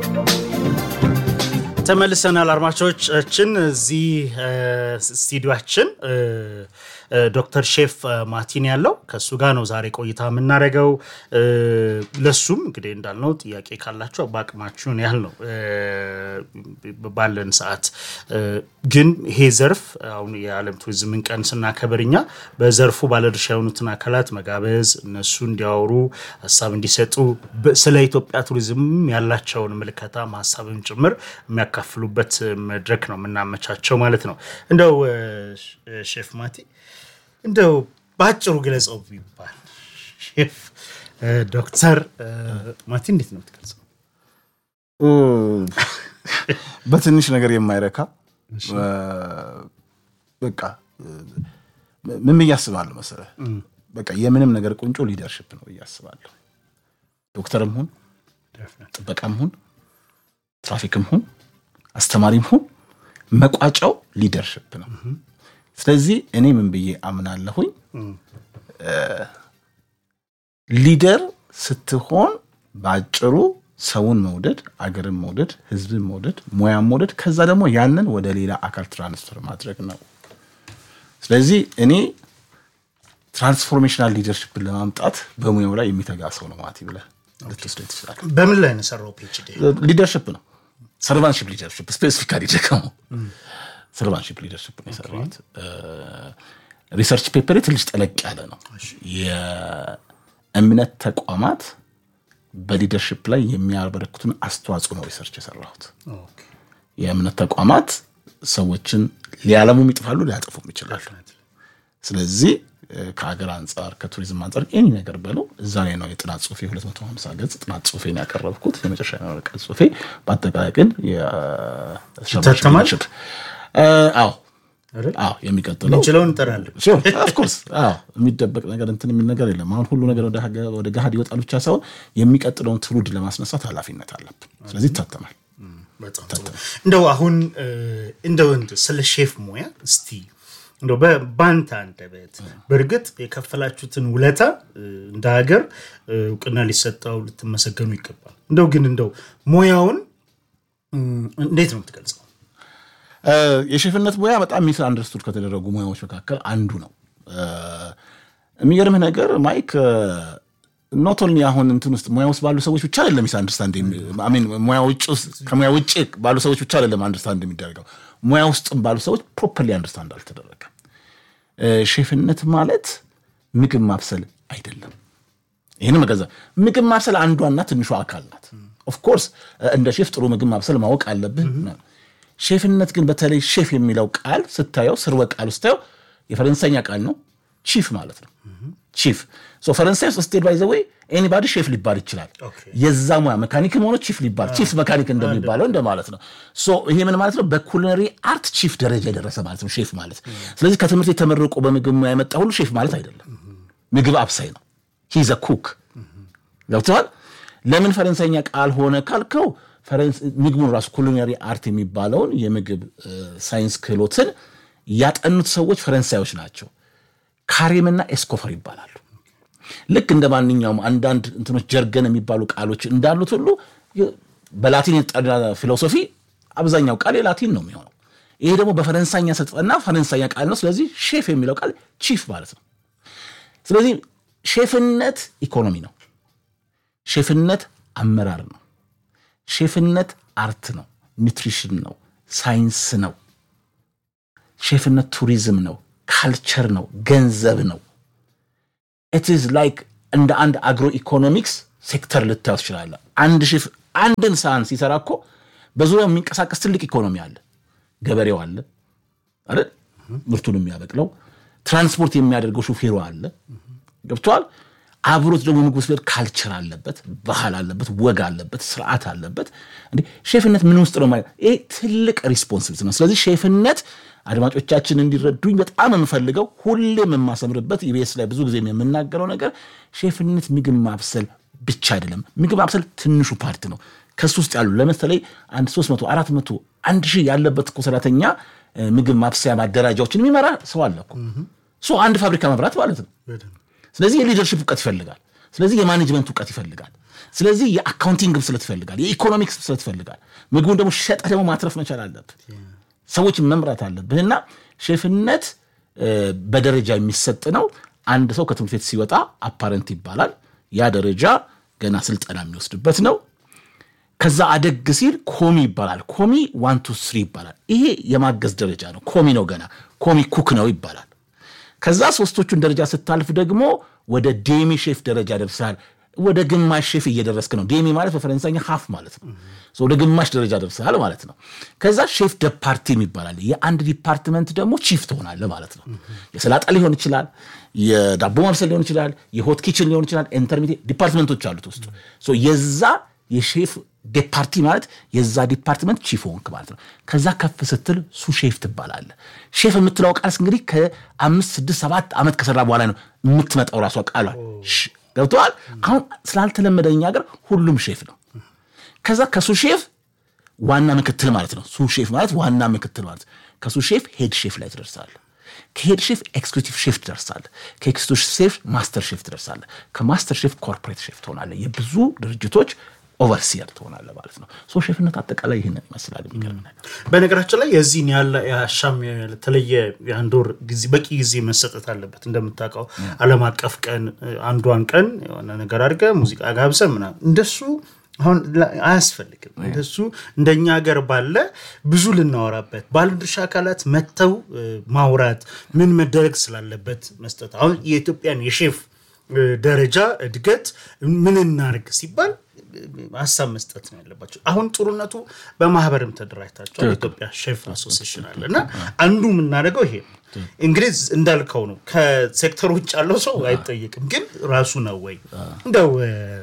ተመልሰናል አድማጮቻችን። እዚህ ስቱዲዮችን ዶክተር ሼፍ ማቲን ያለው ከእሱ ጋር ነው ዛሬ ቆይታ የምናደርገው። ለሱም እንግዲህ እንዳልነው ጥያቄ ካላችሁ በአቅማችሁን ያህል ነው ባለን ሰዓት። ግን ይሄ ዘርፍ አሁን የዓለም ቱሪዝምን ቀን ስናከብር እኛ በዘርፉ ባለድርሻ የሆኑትን አካላት መጋበዝ፣ እነሱ እንዲያወሩ ሀሳብ እንዲሰጡ ስለ ኢትዮጵያ ቱሪዝም ያላቸውን ምልከታ ሀሳብም ጭምር የሚያካፍሉበት መድረክ ነው የምናመቻቸው ማለት ነው። እንደው ሼፍ ማቲ እንደው በአጭሩ ግለጸው ቢባል ሼፍ ዶክተር ማቲ እንዴት ነው የምትገልጸው? በትንሽ ነገር የማይረካ በቃ ምን ብዬ አስባለሁ መሰለህ፣ በቃ የምንም ነገር ቁንጮ ሊደርሽፕ ነው ብዬ አስባለሁ። ዶክተርም ሁን ጥበቃም ሁን ትራፊክም ሁን አስተማሪም ሁን መቋጫው ሊደርሽፕ ነው። ስለዚህ እኔ ምን ብዬ አምናለሁኝ ሊደር ስትሆን በአጭሩ ሰውን መውደድ፣ አገርን መውደድ፣ ህዝብን መውደድ፣ ሙያን መውደድ፣ ከዛ ደግሞ ያንን ወደ ሌላ አካል ትራንስፈር ማድረግ ነው። ስለዚህ እኔ ትራንስፎርሜሽናል ሊደርሽፕን ለማምጣት በሙያው ላይ የሚተጋ ሰው ነው ማለት ብለህ ልትወስደው ትችላለህ። በምን ላይ ነው የሰራው ፒኤችዲ? ሊደርሽፕ ነው ሰርቫንሽፕ ሊደርሽፕ ስፔሲፊካሊ ደግሞ ሰርቫንሽፕ ሊደርሽፕ ነው የሰራሁት። ሪሰርች ፔፐሬ ትንሽ ጠለቅ ያለ ነው። የእምነት ተቋማት በሊደርሽፕ ላይ የሚያበረክቱን አስተዋጽኦ ነው ሪሰርች የሰራሁት። የእምነት ተቋማት ሰዎችን ሊያለሙም ይጥፋሉ፣ ሊያጠፉም ይችላሉ። ስለዚህ ከሀገር አንጻር ከቱሪዝም አንጻር ኤኒ ነገር በለው እዛ ላይ ነው የጥናት ጽሁፌ 250 ገጽ ጥናት ጽሁፌን ያቀረብኩት የመጨረሻ የመረቀት ጽሁፌ። በአጠቃላይ ግን ይታተማል? አዎ አዎ የሚቀጥለው የምንችለውን እንጠራለን። ኦፍኮርስ አዎ የሚደበቅ ነገር እንትን የሚል ነገር የለም። አሁን ሁሉ ነገር ወደ ገሃድ ይወጣል ብቻ ሳይሆን የሚቀጥለውን ትውልድ ለማስነሳት ኃላፊነት አለብን። ስለዚህ ይታተማል። በጣም ጥሩ። እንደው አሁን እንደው ስለ ሼፍ ሙያ እስቲ እንደው በባንተ አንደበት በእርግጥ የከፈላችሁትን ውለታ እንደ ሀገር እውቅና ሊሰጠው ልትመሰገኑ ይገባል። እንደው ግን እንደው ሙያውን እንዴት ነው የምትገልጸው? የሼፍነት ሙያ በጣም ሚስ አንደርስቱድ ከተደረጉ ሙያዎች መካከል አንዱ ነው። የሚገርምህ ነገር ማይክ ኖት ኦንሊ አሁን እንትን ውስጥ ሙያ ውስጥ ባሉ ሰዎች ብቻ አይደለም ሚስ አንደርስታንድ ከሙያ ውጭ ባሉ ሰዎች ብቻ አይደለም አንደርስታንድ የሚደረገው ሙያ ውስጥም ባሉ ሰዎች ፕሮፐርሊ አንደርስታንድ አልተደረገም። ሼፍነት ማለት ምግብ ማብሰል አይደለም። ይህን መገዛ ምግብ ማብሰል አንዷና ትንሿ አካል ናት። ኦፍኮርስ እንደ ሼፍ ጥሩ ምግብ ማብሰል ማወቅ አለብህ። ሼፍነት ግን በተለይ ሼፍ የሚለው ቃል ስታየው ስርወ ቃሉ ስታየው የፈረንሳይኛ ቃል ነው። ቺፍ ማለት ነው። ቺፍ ፈረንሳይ ውስጥ ስትሄድ ባይ ዘ ወይ ኤኒባዲ ሼፍ ሊባል ይችላል። የዛ ሙያ መካኒክም ሆኖ ቺፍ ሊባል ቺፍ መካኒክ እንደሚባለው እንደማለት ነው። ይሄ ምን ማለት ነው? በኩሊነሪ አርት ቺፍ ደረጃ የደረሰ ማለት ነው ሼፍ ማለት። ስለዚህ ከትምህርት የተመረቁ በምግብ ሙያ የመጣ ሁሉ ሼፍ ማለት አይደለም። ምግብ አብሳይ ነው። ሂዘ ኩክ ገብተዋል። ለምን ፈረንሳይኛ ቃል ሆነ ካልከው ምግቡን ራሱ ኩሊነሪ አርት የሚባለውን የምግብ ሳይንስ ክህሎትን ያጠኑት ሰዎች ፈረንሳዮች ናቸው። ካሬምና ኤስኮፈር ይባላሉ። ልክ እንደ ማንኛውም አንዳንድ እንትኖች ጀርገን የሚባሉ ቃሎች እንዳሉት ሁሉ በላቲን የተጠና ፊሎሶፊ አብዛኛው ቃል የላቲን ነው የሚሆነው። ይሄ ደግሞ በፈረንሳይኛ ሰጠና ፈረንሳይኛ ቃል ነው። ስለዚህ ሼፍ የሚለው ቃል ቺፍ ማለት ነው። ስለዚህ ሼፍነት ኢኮኖሚ ነው። ሼፍነት አመራር ነው። ሼፍነት አርት ነው፣ ኒውትሪሽን ነው፣ ሳይንስ ነው። ሼፍነት ቱሪዝም ነው፣ ካልቸር ነው፣ ገንዘብ ነው። ኢትዝ ላይክ እንደ አንድ አግሮ ኢኮኖሚክስ ሴክተር ልታዩ ትችላለህ። አንድ ሼፍ አንድን ሳህን ሲሰራ እኮ በዙሪያው የሚንቀሳቀስ ትልቅ ኢኮኖሚ አለ። ገበሬው አለ አይደል? ምርቱን የሚያበቅለው ትራንስፖርት የሚያደርገው ሹፌሩ አለ። ገብቷል። አብሮት ደግሞ ምግብ ስበድ ካልቸር አለበት፣ ባህል አለበት፣ ወግ አለበት፣ ስርዓት አለበት። እንዴ ሼፍነት ምን ውስጥ ነው ማለት ይሄ ትልቅ ሪስፖንሲቢሊቲ ነው። ስለዚህ ሼፍነት አድማጮቻችን እንዲረዱኝ በጣም የምፈልገው ሁሌም የማሰምርበት ኢቢኤስ ላይ ብዙ ጊዜ የምናገረው ነገር ሼፍነት ምግብ ማብሰል ብቻ አይደለም። ምግብ ማብሰል ትንሹ ፓርት ነው። ከሱ ውስጥ ያሉ ለምሳሌ አንድ ሶስት መቶ አራት መቶ አንድ ሺህ ያለበት እኮ ሰራተኛ ምግብ ማብሰያ ማደራጃዎችን የሚመራ ሰው አለ እኮ አንድ ፋብሪካ መብራት ማለት ነው። ስለዚህ የሊደርሽፕ እውቀት ይፈልጋል። ስለዚህ የማኔጅመንት እውቀት ይፈልጋል። ስለዚህ የአካውንቲንግ ብስለት ይፈልጋል፣ የኢኮኖሚክስ ብስለት ይፈልጋል። ምግቡን ደግሞ ሸጠህ ደግሞ ማትረፍ መቻል አለብህ። ሰዎችን መምራት አለብህ እና ሼፍነት በደረጃ የሚሰጥ ነው። አንድ ሰው ከትምህርት ቤት ሲወጣ አፓረንት ይባላል። ያ ደረጃ ገና ስልጠና የሚወስድበት ነው። ከዛ አደግ ሲል ኮሚ ይባላል። ኮሚ ዋን ቱ ስሪ ይባላል። ይሄ የማገዝ ደረጃ ነው። ኮሚ ነው ገና ኮሚ ኩክ ነው ይባላል። ከዛ ሶስቶቹን ደረጃ ስታልፍ ደግሞ ወደ ዴሚ ሼፍ ደረጃ ደርሳል። ወደ ግማሽ ሼፍ እየደረስክ ነው። ዴሚ ማለት በፈረንሳይኛ ሀፍ ማለት ነው። ወደ ግማሽ ደረጃ ደርሰሃል ማለት ነው። ከዛ ሼፍ ደፓርቲ ይባላል። የአንድ ዲፓርትመንት ደግሞ ቺፍ ትሆናለህ ማለት ነው። የሰላጣ ሊሆን ይችላል፣ የዳቦ ማብሰል ሊሆን ይችላል፣ የሆት ኪችን ሊሆን ይችላል። ኢንተርሚዲየት ዲፓርትመንቶች አሉት ውስጡ የዛ የሼፍ ዴፓርቲ ማለት የዛ ዲፓርትመንት ቺፍ ሆንክ ማለት ነው። ከዛ ከፍ ስትል ሱ ሼፍ ትባላለህ። ሼፍ የምትለው ቃልስ እንግዲህ ከአምስት ስድስት ሰባት ዓመት ከሰራ በኋላ ነው የምትመጣው ራሷ ቃሏል። ገብተዋል። አሁን ስላልተለመደ እኛ ሀገር ሁሉም ሼፍ ነው። ከዛ ከሱ ሼፍ ዋና ምክትል ማለት ነው። ሱ ሼፍ ማለት ዋና ምክትል ማለት ከሱ ሼፍ ሄድ ሼፍ ላይ ትደርሳለህ። ከሄድ ሼፍ ኤክስኪዩቲቭ ሼፍ ትደርሳለህ። ከኤክስኪዩቲቭ ሼፍ ማስተር ሼፍ ትደርሳለህ። ከማስተር ሼፍ ኮርፖሬት ሼፍ ትሆናለህ። የብዙ ድርጅቶች ኦቨርሲየር ትሆናለህ ማለት ነው። ሶ ሼፍነት አጠቃላይ ይህንን ይመስላል። የሚገርም ነገር በነገራችን ላይ የዚህን ያለ የአሻም የተለየ የአንድ ወር ጊዜ በቂ ጊዜ መሰጠት አለበት። እንደምታውቀው ዓለም አቀፍ ቀን አንዷን ቀን የሆነ ነገር አድርገህ ሙዚቃ ጋብዘህ ምናምን እንደሱ አሁን አያስፈልግም። እንደሱ እንደኛ ሀገር ባለ ብዙ ልናወራበት ባለድርሻ አካላት መጥተው ማውራት ምን መደረግ ስላለበት መስጠት አሁን የኢትዮጵያን የሼፍ ደረጃ እድገት ምን እናርግ ሲባል ሀሳብ መስጠት ነው ያለባቸው። አሁን ጥሩነቱ በማህበርም ተደራጅታቸዋል። ኢትዮጵያ ሼፍ አሶሲሽን አለ እና አንዱ የምናደርገው ይሄ ነው። እንግዲህ እንዳልከው ነው። ከሴክተር ውጭ ያለው ሰው አይጠየቅም። ግን ራሱ ነው ወይ እንደው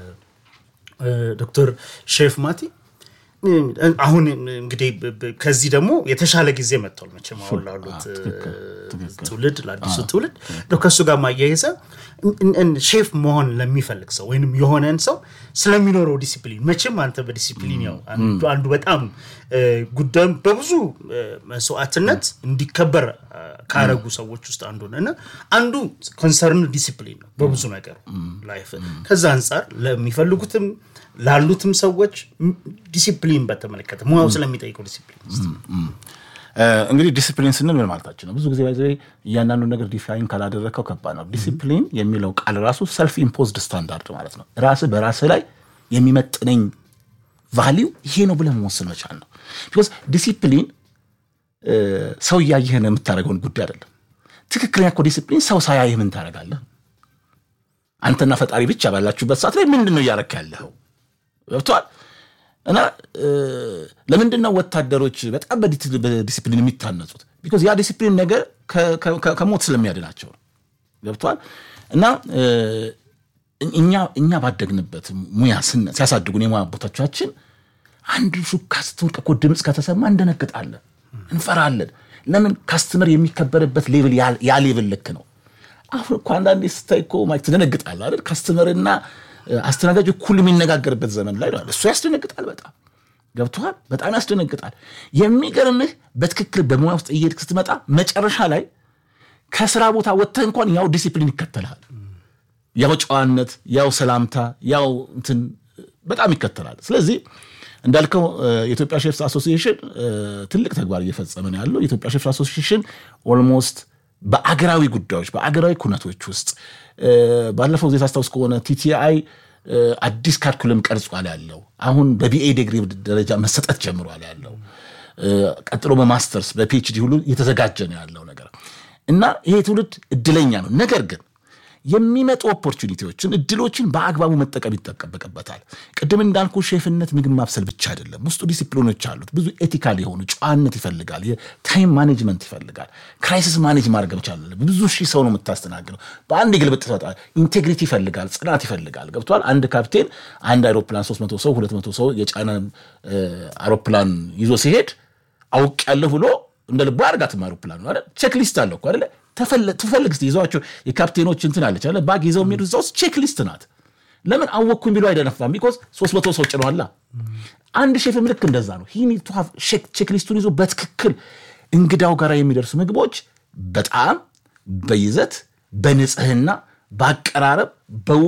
ዶክተር ሼፍ ማቲ አሁን እንግዲህ ከዚህ ደግሞ የተሻለ ጊዜ መጥቷል። መቼም አሁን ላሉት ትውልድ ለአዲሱ ትውልድ ከእሱ ጋር ማያይዘ ሼፍ መሆን ለሚፈልግ ሰው ወይም የሆነን ሰው ስለሚኖረው ዲሲፕሊን መቼም አንተ በዲሲፕሊን ያው አንዱ በጣም ጉዳዩም በብዙ መስዋዕትነት እንዲከበር ካረጉ ሰዎች ውስጥ አንዱ ነው እና አንዱ ኮንሰርን ዲሲፕሊን ነው በብዙ ነገር ላይፍ። ከዛ አንጻር ለሚፈልጉትም ላሉትም ሰዎች ዲሲፕሊን በተመለከተ ሙያው ስለሚጠይቀው ዲሲፕሊን እንግዲህ ዲሲፕሊን ስንል ምን ማለታችን ነው? ብዙ ጊዜ ባይዘ እያንዳንዱ ነገር ዲፋይን ካላደረግከው ከባድ ነው። ዲሲፕሊን የሚለው ቃል ራሱ ሰልፍ ኢምፖዝድ ስታንዳርድ ማለት ነው። ራስህ በራስህ ላይ የሚመጥነኝ ቫሊው ይሄ ነው ብለህ መወሰን መቻል ነው። ቢኮዝ ዲሲፕሊን ሰው እያየህ ነው የምታደርገውን ጉዳይ አይደለም። ትክክለኛ እኮ ዲሲፕሊን ሰው ሳያይህ ምን ታደርጋለህ? አንተና ፈጣሪ ብቻ ባላችሁበት ሰዓት ላይ ምንድን ነው እያረክ ያለኸው? ገብቶሃል? እና ለምንድን ነው ወታደሮች በጣም በዲሲፕሊን የሚታነጹት? ቢኮዝ ያ ዲሲፕሊን ነገር ከሞት ስለሚያድናቸው ነው። ገብቷል። እና እኛ ባደግንበት ሙያ ሲያሳድጉን የሙያ ቦታቻችን አንድ ሹካ ስትወድቅ እኮ ድምፅ ከተሰማ እንደነግጣለን፣ እንፈራለን። ለምን? ካስትመር የሚከበርበት ሌቭል ያ ሌቭል ልክ ነው። አሁን እኮ አንዳንዴ ስታይ እኮ ትደነግጣለህ አይደል? ካስትመርና አስተናጋጅ እኩል የሚነጋገርበት ዘመን ላይ ነው። እሱ ያስደነግጣል። በጣም ገብቶሃል። በጣም ያስደነግጣል። የሚገርምህ በትክክል በሙያ ውስጥ እየሄድክ ስትመጣ መጨረሻ ላይ ከስራ ቦታ ወጥተህ እንኳን ያው ዲሲፕሊን ይከተልሃል። ያው ጨዋነት፣ ያው ሰላምታ፣ ያው እንትን በጣም ይከተላል። ስለዚህ እንዳልከው የኢትዮጵያ ሼፍስ አሶሲዬሽን ትልቅ ተግባር እየፈጸመ ነው ያለው። የኢትዮጵያ ሼፍስ አሶሲዬሽን ኦልሞስት በአገራዊ ጉዳዮች በአገራዊ ኩነቶች ውስጥ ባለፈው ጊዜ ታስታውስ ከሆነ ቲቲአይ አዲስ ካሪኩለም ቀርጿል ያለው አሁን በቢኤ ዲግሪ ደረጃ መሰጠት ጀምሯል ያለው ቀጥሎ በማስተርስ በፒኤችዲ ሁሉ እየተዘጋጀ ነው ያለው ነገር እና ይሄ ትውልድ እድለኛ ነው። ነገር ግን የሚመጡ ኦፖርቹኒቲዎችን እድሎችን በአግባቡ መጠቀም ይጠበቅበታል። ቅድም እንዳልኩ ሼፍነት ምግብ ማብሰል ብቻ አይደለም። ውስጡ ዲሲፕሊኖች አሉት። ብዙ ኤቲካል የሆኑ ጨዋነት ይፈልጋል። የታይም ማኔጅመንት ይፈልጋል። ክራይሲስ ማኔጅ ማድረግ መቻል ብዙ ሺህ ሰው ነው የምታስተናግደው። በአንድ ግልብጥ ይሰጣል። ኢንቴግሪቲ ይፈልጋል። ጽናት ይፈልጋል። ገብቷል። አንድ ካፕቴን አንድ አይሮፕላን 300 ሰው 200 ሰው የጫነ አይሮፕላን ይዞ ሲሄድ አውቅ ያለሁ ብሎ እንደ ልቡ አድርጋትም አይሮፕላን ነው አይደል? ቼክሊስት አለው እኮ አይደለ? ትፈልግ ስ ይዘዋቸው የካፕቴኖች እንትን አለች አለ ባግ ይዘው የሚሄዱ እዛ ውስጥ ቼክሊስት ናት። ለምን አወቅኩኝ ቢሉ አይደነፋም። ቢኮዝ ሶስት መቶ ሰው ጭነዋላ። አንድ ሼፍም ልክ እንደዛ ነው። ቼክሊስቱን ይዞ በትክክል እንግዳው ጋር የሚደርሱ ምግቦች በጣም በይዘት በንጽህና በአቀራረብ በውበት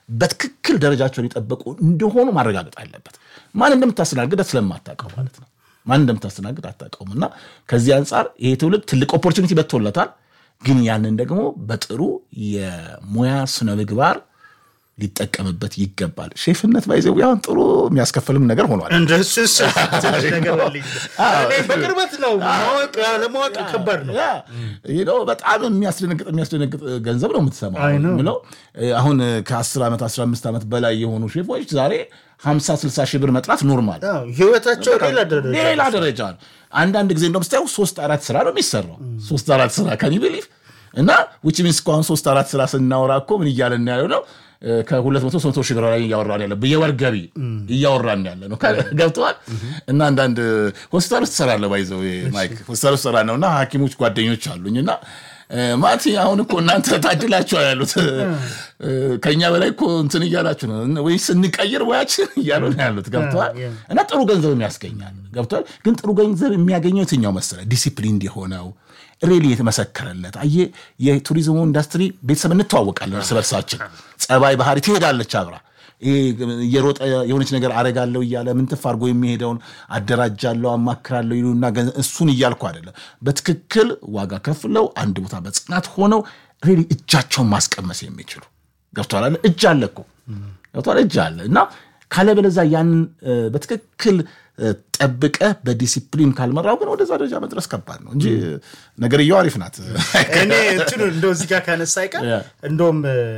በትክክል ደረጃቸውን የጠበቁ እንደሆኑ ማረጋገጥ አለበት። ማን እንደምታስተናግድ ስለማታውቀው ማለት ነው። ማን እንደምታስተናግድ አታውቀውም። እና ከዚህ አንጻር ይሄ ትውልድ ትልቅ ኦፖርቹኒቲ በቶለታል። ግን ያንን ደግሞ በጥሩ የሙያ ስነ ምግባር ሊጠቀምበት ይገባል። ሼፍነት ባይዘው ያሁን ጥሩ የሚያስከፍልም ነገር ሆኗል። እንደሱ ትንሽ ነገር አለኝ። እኔ በቅርበት ነው ማወቅ ለማወቅ ከባድ ነው። ያ ይህ ነው በጣም የሚያስደነግጥ የሚያስደነግጥ ገንዘብ ነው የምትሰማው። አይ ነው። የምለው አሁን ከ10 ዓመት 15 ዓመት በላይ የሆኑ ሼፎች ዛሬ 50 60 ሺህ ብር መጥራት ኖርማል አዎ፣ ህይወታቸው ሌላ ደረጃ ሌላ ደረጃ ነው። አንዳንድ ጊዜ እንደውም ስታየው ሶስት አራት ስራ ነው የሚሰራው። ሶስት አራት ስራ ከኒ ቢሊፍ እና ዊች ሚንስ እኮ አሁን ሶስት አራት ስራ ስናወራ እኮ ምን እያለን ያለው ነው ከሁለት መቶ ሶስት መቶ ሺህ ብር ላይ እያወራን ያለ የወር ገቢ እያወራን ያለ ነው። ገብተዋል። እና አንዳንድ ሆስፒታል ውስጥ እሰራለሁ ባይዘው ማይክ ሆስፒታል ውስጥ እሰራ ነው እና ሐኪሞች ጓደኞች አሉኝ እና ማቲ አሁን እኮ እናንተ ታድላችኋል ያሉት ከኛ በላይ እኮ እንትን እያላችሁ ነው ወይ ስንቀይር ወያችን እያሉ ነው ያሉት። ገብተዋል እና ጥሩ ገንዘብ ያስገኛል። ገብተዋል። ግን ጥሩ ገንዘብ የሚያገኘው የትኛው መሰለ ዲሲፕሊን የሆነው ሬሊ የተመሰከረለት አየ የቱሪዝሙ ኢንዱስትሪ ቤተሰብ እንተዋወቃለን እርስ በርሳችን ጸባይ ባህሪ ትሄዳለች አብራ እየሮጠ የሆነች ነገር አረጋለሁ እያለ ምንትፍ አድርጎ የሚሄደውን አደራጃለሁ አማክራለሁ ይሉና እሱን እያልኩ አይደለም። በትክክል ዋጋ ከፍለው አንድ ቦታ በጽናት ሆነው ሬሊ እጃቸውን ማስቀመስ የሚችሉ ገብቶሃል አለ እጅ አለ እኮ ገብቶሃል እጅ አለ እና ካለበለዛ ያንን በትክክል ጠብቀህ በዲሲፕሊን ካልመራው ግን ወደዛ ደረጃ መድረስ ከባድ ነው እንጂ ነገርየው አሪፍ ናት። እኔ እንትኑ እንደው እዚህ ጋር ካነሳ አይቀር እንደውም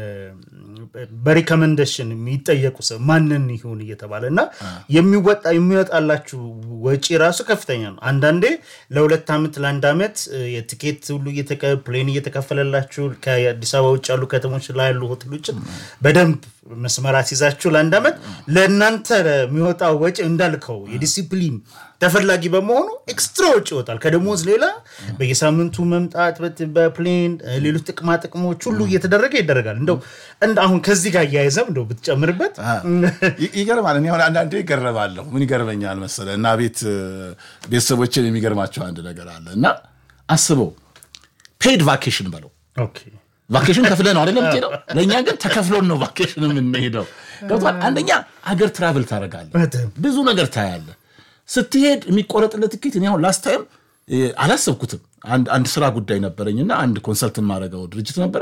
በሪከመንዴሽን የሚጠየቁ ሰው ማንን ይሁን እየተባለ እና የሚወጣ የሚወጣላችሁ ወጪ ራሱ ከፍተኛ ነው። አንዳንዴ ለሁለት ዓመት ለአንድ ዓመት የትኬት ሁሉ ፕሌን እየተከፈለላችሁ ከአዲስ አበባ ውጭ ያሉ ከተሞች ላይ ያሉ ሆቴሎችን በደንብ መስመር አስይዛችሁ ለአንድ ዓመት ለእናንተ የሚወጣው ወጪ እንዳልከው የዲሲፕሊን ተፈላጊ በመሆኑ ኤክስትራ ወጪ ይወጣል። ከደሞዝ ሌላ በየሳምንቱ መምጣት በፕሌን ሌሎች ጥቅማ ጥቅሞች ሁሉ እየተደረገ ይደረጋል። እንደው አሁን ከዚህ ጋር እያያዘም እንደው ብትጨምርበት ይገርማል። እኔ አሁን አንዳንዴ ይገረማለሁ። ምን ይገርመኛል መሰለህ እና ቤት ቤተሰቦችን የሚገርማቸው አንድ ነገር አለ እና አስበው ፔድ ቫኬሽን በለው ቫኬሽን ከፍለ ነው አይደለም የምትሄደው። ለእኛ ግን ተከፍሎን ነው ቫኬሽን የምንሄደው። ገብቶሃል? አንደኛ አገር ትራቭል ታደርጋለህ፣ ብዙ ነገር ታያለህ። ስትሄድ የሚቆረጥለት ትኬት እኔ አሁን ላስት ታይም አላሰብኩትም። አንድ ስራ ጉዳይ ነበረኝና አንድ ኮንሰልት የማደርገው ድርጅት ነበር።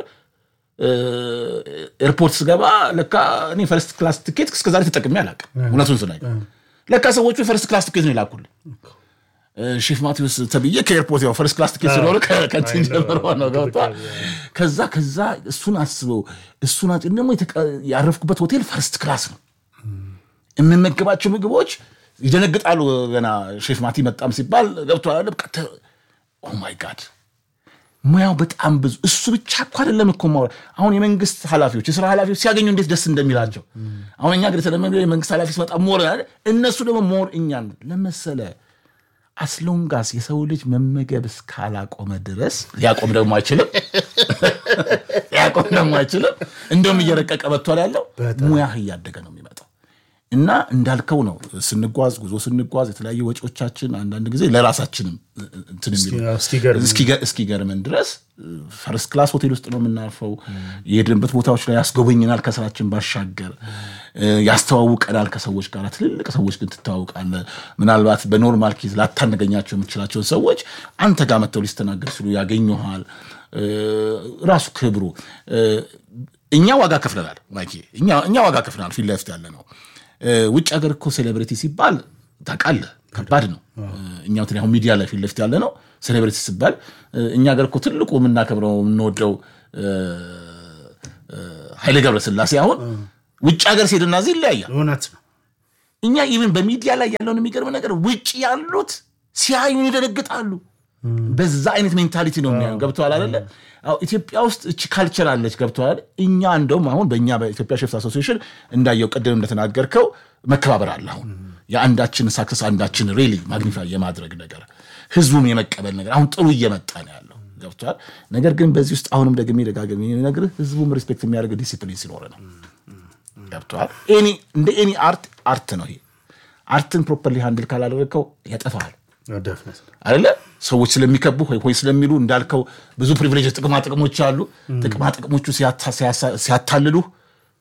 ኤርፖርት ስገባ ለካ እኔ ፈርስት ክላስ ትኬት እስከዛሬ ተጠቅሜ አላውቅም። እውነቱን ስናገር ለካ ሰዎቹ የፈርስት ክላስ ትኬት ነው የላኩልኝ። ሼፍ ማቴዎስ ተብዬ ከኤርፖርት ያው ፈርስት ክላስ ትኬት ስለሆነ ከንትን ጀምሮ ነው ገብቷል። ከዛ ከዛ እሱን አስበው እሱን ደግሞ ያረፍኩበት ሆቴል ፈርስት ክላስ ነው። የምመገባቸው ምግቦች ይደነግጣሉ። ገና ሼፍ ማቲ መጣም ሲባል ገብቷል። ኦ ማይ ጋድ ሙያው በጣም ብዙ። እሱ ብቻ እኮ አይደለም እኮ አሁን የመንግስት ኃላፊዎች የስራ ኃላፊዎች ሲያገኙ እንዴት ደስ እንደሚላቸው አሁን እኛ ግን የተለመደ የመንግስት ኃላፊ ሲመጣ ሞር እነሱ ደግሞ ሞር እኛን ለመሰለ አስሎንጋስ የሰው ልጅ መመገብ እስካላቆመ ድረስ ሊያቆም ደግሞ አይችልም። ሊያቆም ደግሞ አይችልም። እንደውም እየረቀቀ መጥቷል ያለው ሙያህ እያደገ ነው የሚመጣው። እና እንዳልከው ነው ስንጓዝ ጉዞ ስንጓዝ የተለያዩ ወጪዎቻችን አንዳንድ ጊዜ ለራሳችንም እንትን የሚሉ እስኪገርመን ድረስ ፈርስት ክላስ ሆቴል ውስጥ ነው የምናርፈው። የሄድንበት ቦታዎች ላይ ያስጎበኝናል፣ ከስራችን ባሻገር ያስተዋውቀናል ከሰዎች ጋር። ትልልቅ ሰዎች ግን ትተዋውቃለህ። ምናልባት በኖርማል ኬዝ ላታነገኛቸው የምችላቸውን ሰዎች አንተ ጋር መጥተው ሊስተናገድ ሲሉ ያገኙሃል። ራሱ ክብሩ እኛ ዋጋ ከፍለናል። እኛ ዋጋ ከፍለናል። ፊት ለፊት ያለ ነው ውጭ ሀገር እኮ ሴሌብሪቲ ሲባል ታውቃለህ፣ ከባድ ነው። እኛ በተለይ አሁን ሚዲያ ላይ ፊት ለፊት ያለ ነው ሴሌብሪቲ ሲባል እኛ ሀገር እኮ ትልቁ የምናከብረው የምንወደው ኃይሌ ገብረስላሴ አሁን ውጭ ሀገር ሲሄድና እዚህ ይለያያል። እውነት ነው። እኛ ኢቭን በሚዲያ ላይ ያለውን የሚገርም ነገር ውጭ ያሉት ሲያዩን ይደነግጣሉ። በዛ አይነት ሜንታሊቲ ነው የሚያዩ። ገብተዋል አይደለ? ኢትዮጵያ ውስጥ እቺ ካልቸር አለች። ገብተዋል። እኛ እንደውም አሁን በእኛ በኢትዮጵያ ሼፍስ አሶሲዬሽን እንዳየው ቅድም እንደተናገርከው መከባበር አለ። አሁን የአንዳችን ሳክሰስ አንዳችን ሬሊ ማግኒፋይ የማድረግ ነገር ህዝቡም የመቀበል ነገር አሁን ጥሩ እየመጣ ነው ያለው። ገብተዋል። ነገር ግን በዚህ ውስጥ አሁንም ደግሜ ደጋግሜ የሚነግርህ ህዝቡም ሪስፔክት የሚያደርግ ዲሲፕሊን ሲኖር ነው። ገብተዋል። እንደ ኤኒ አርት አርት ነው ይሄ። አርትን ፕሮፐርሊ ሃንድል ካላደረግከው ያጠፋሃል አይደለ? ሰዎች ስለሚከቡ ሆይ ስለሚሉ እንዳልከው ብዙ ፕሪቪሌጅ ጥቅማ ጥቅሞች አሉ። ጥቅማ ጥቅሞቹ ሲያታልሉ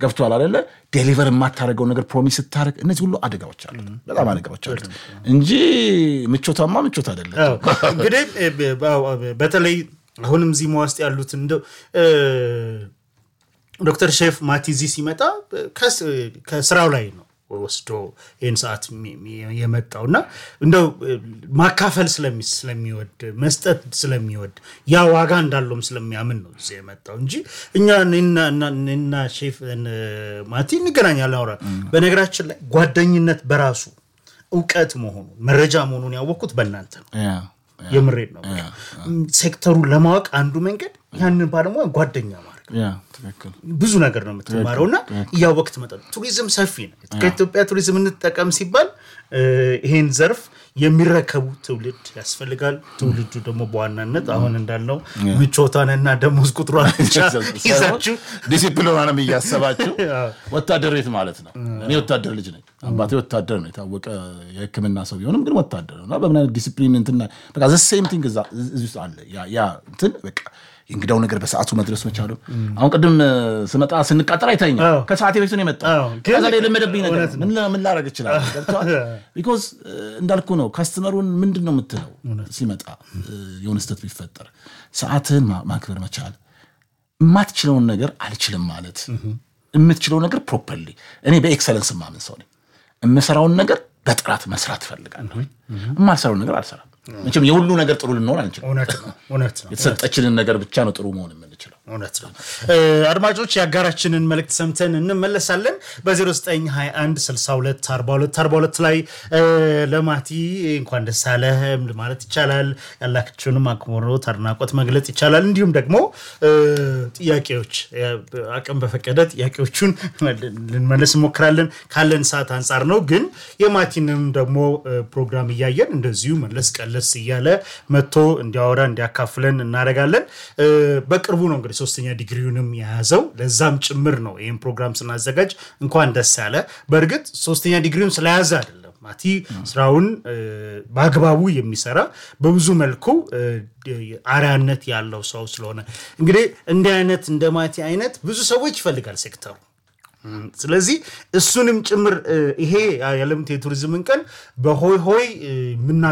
ገብቷል አይደለ? ዴሊቨር የማታደርገው ነገር ፕሮሚስ ስታደርግ፣ እነዚህ ሁሉ አደጋዎች አሉ፣ በጣም አደጋዎች አሉ እንጂ ምቾታማ ምቾት አይደለም። አዎ፣ እንግዲህ እ፣ ብ- አዎ፣ በተለይ አሁንም ዚማ ውስጥ ያሉት እንደው እ፣ ዶክተር ሼፍ ማቲዚ ሲመጣ ከስ- ከስራው ላይ ነው ወስዶ ይህን ሰዓት የሚ- የሚ- የመጣው እና እንደው እ፣ ማካፈል ስለሚ- ስለሚወድ መስጠት ስለሚወድ ያ ዋጋ እንዳለውም ስለሚያምን ነው እዚህ የመጣው እንጂ እኛ እኔና- እና- እኔና ሼፍ እነ ማቲ እንገናኛለን አውራ በነገራችን ላይ ጓደኝነት በራሱ እውቀት መሆኑን መረጃ መሆኑን ያወቅኩት በእናንተ ነው። ያ፣ የምሬድ ነው። ሴክተሩን ለማወቅ አንዱ መንገድ ያንን ባለሙያ ጓደኛ ማድረግ ያ፣ ትክክል። ብዙ ነገር ነው የምትማረው እና እያወቅ ትመጣ ቱሪዝም ሰፊ ነው። ከኢትዮጵያ ቱሪዝም እንጠቀም ሲባል እ፣ ይሄን ዘርፍ የሚረከቡ ትውልድ ያስፈልጋል። ትውልዱ ደግሞ በዋናነት አሁን እንዳልነው ምቾቷንና ደሞዝ ቁጥሯን ብቻ ይዛችሁ ዲሲፕሊኗንም እያሰባችሁ ወታደር ቤት ማለት ነው። እኔ ወታደር ልጅ ነኝ። አባቴ ወታደር ነው፣ የታወቀ የሕክምና ሰው ቢሆንም ግን ወታደር ነው እና በምን አይነት ዲሲፕሊን እንትና በቃ ዘ ሴም ቲንግ እዛ እዚህ ውስጥ አለ። ያ- ያ እንትን በቃ የእንግዳው ነገር በሰዓቱ መድረስ መቻሉ። አሁን ቅድም እ፣ ስመጣ ስንቃጠል አይታኛ አዎ። ከሰዓቴ በፊት ነው የመጣው። አዎ፣ ግን ከዛ ላይ የለመደብኝ ነገር እውነት ምን ምን ላደርግ እችላለሁ? ገብቶሃል? ቢኮዝ እንዳልኩ ነው ካስተመሩን ምንድን ነው የምትለው ሲመጣ እ፣ የሆነ ስህተት ቢፈጠር ሰዓትህን ማ- ማክበር መቻል የማትችለውን ነገር አልችልም ማለት የምትችለው ነገር ፕሮፐርሊ እኔ በኤክሰለንስ ማምን ሰው ነኝ የምሰራውን ነገር በጥራት መስራት እፈልጋለሁ የማልሰራውን ነገር አልሰራም መቼም የሁሉ ነገር ጥሩ ልንሆን አንችልም እውነት ነው እውነት ነው የተሰጠችንን ነገር ብቻ ነው ጥሩ መሆን የምንችለው እውነት ነው። እ፣ አድማጮች የአጋራችንን መልእክት ሰምተን እንመለሳለን። በ0921624242 ላይ እ፣ ለማቲ እንኳን ደስ አለህ ማለት ይቻላል። ያላችሁንም አክብሮት አድናቆት መግለጽ ይቻላል። እንዲሁም ደግሞ እ፣ ጥያቄዎች እ፣ አቅም በፈቀደ ጥያቄዎቹን ልንመለስ እንሞክራለን። ካለን ሰዓት አንጻር ነው። ግን የማቲንም ደግሞ እ፣ ፕሮግራም እያየን እንደዚሁ መለስ ቀለስ እያለ መጥቶ እንዲያወራ እንዲያካፍለን እናደርጋለን። እ፣ በቅርቡ ነው እንግዲህ ሶስተኛ ዲግሪውንም የያዘው ለዛም ጭምር ነው ይህን ፕሮግራም ስናዘጋጅ እንኳን ደስ ያለ። በእርግጥ ሶስተኛ ዲግሪውን ስለያዘ አይደለም ማቲ ስራውን እ፣ በአግባቡ የሚሰራ በብዙ መልኩ እ፣ አርያነት ያለው ሰው ስለሆነ እንግዲህ እንዲህ አይነት እንደ ማቲ አይነት ብዙ ሰዎች ይፈልጋል ሴክተሩ። እም፣ ስለዚህ እሱንም ጭምር እ፣ ይሄ የዓለም የቱሪዝምን ቀን በሆይ ሆይ እ፣ ምና